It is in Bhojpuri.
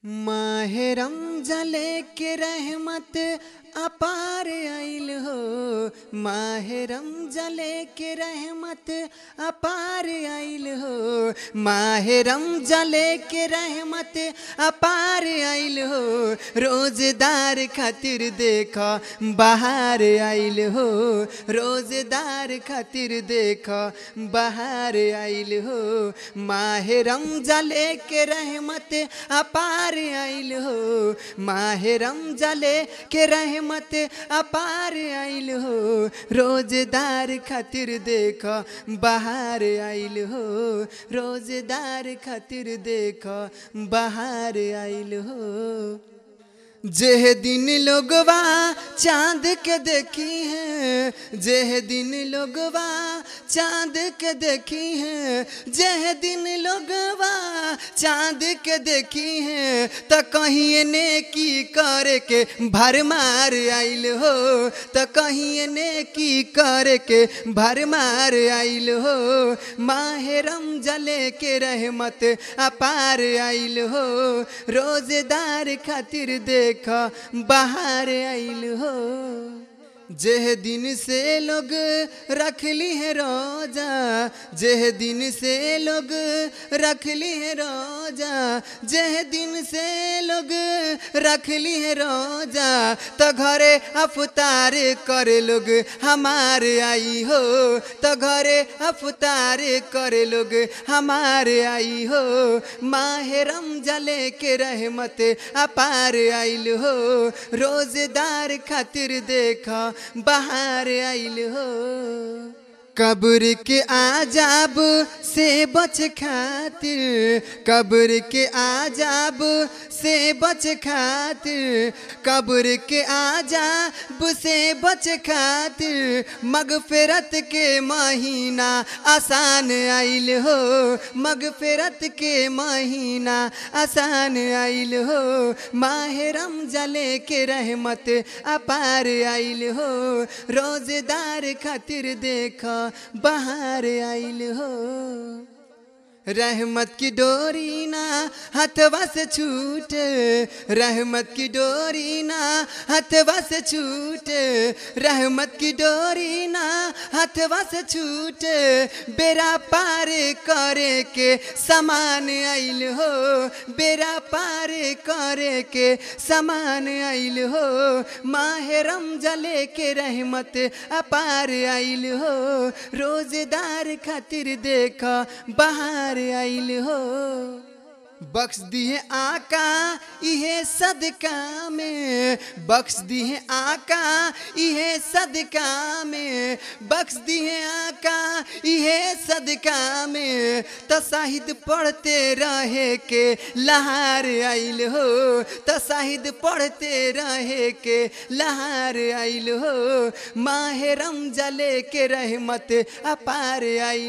माहे रमजले के रहमत अपार आइल हो माहे रमजले के रहमत अपार आइल हो माहे रमजले के रहमत अपार आइल हो रोजदार खातिर देख बाहर आइल हो रोजदार खातिर देख बाहर आइल हो माहे रमजले के रहमत अपार आइल हो माहे रमजले के रहमत अपार आइल हो रोजदार खातिर देख बाहर आइल हो रोजदार खातिर देख बाहर आइल हो जेह दिन लोगवा चांद के देखी है जेह दिन लोगवा चांद के देखी है जेह दिन लोगवा चांद के देखी है त कहीं ने की करे के भरमार आइल हो त कहीं ने की करे के भरमार आइल हो माहे रमजले के रहमत अपार आइल हो रोजदार खातिर देख बाहर आइल हो जेह दिन से लोग रखली है रोजा जेह दिन से लोग रखली है रोजा जेह दिन से लोग रखली है रोजा तो घरे अफतार करे लोग हमार आई हो तो घरे अफतार करे लोग हमार आई हो माहे रमजले के रहमत अपार आइल हो रोजदार खातिर देखा बाहर आइल हो कब्र के आजाब से बच खातिर कब्र के आजाब से बच खातिर कब्र के आजाब से बच खातिर मगफिरत के महीना आसान आइल हो मगफिरत के महीना आसान आइल हो माहे रमजले के रहमत अपार आइल हो रोजदार खातिर देखा बाहर आइल हो रहमत की डोरी ना हथवा से छूट रहमत की डोरी ना हथवा से छूट रहमत की डोरी ना हथवा से छूट बेरा पार करे के समान आइल हो बेरा पार करे के समान आइल हो माहे रमजले के रहमत अपार आइल हो रोजदार खातिर देख बाहर बाहर आइल हो बख्श दिए आका इहे सदका में बख्श दिए आका इहे सदका में बख्श दिए आका इहे सदका में तो साहिद पढ़ते रहे के लहार आइल हो तो साहिद पढ़ते रहे के लहार आइल हो माहे रमजले के रहमत अपार आइल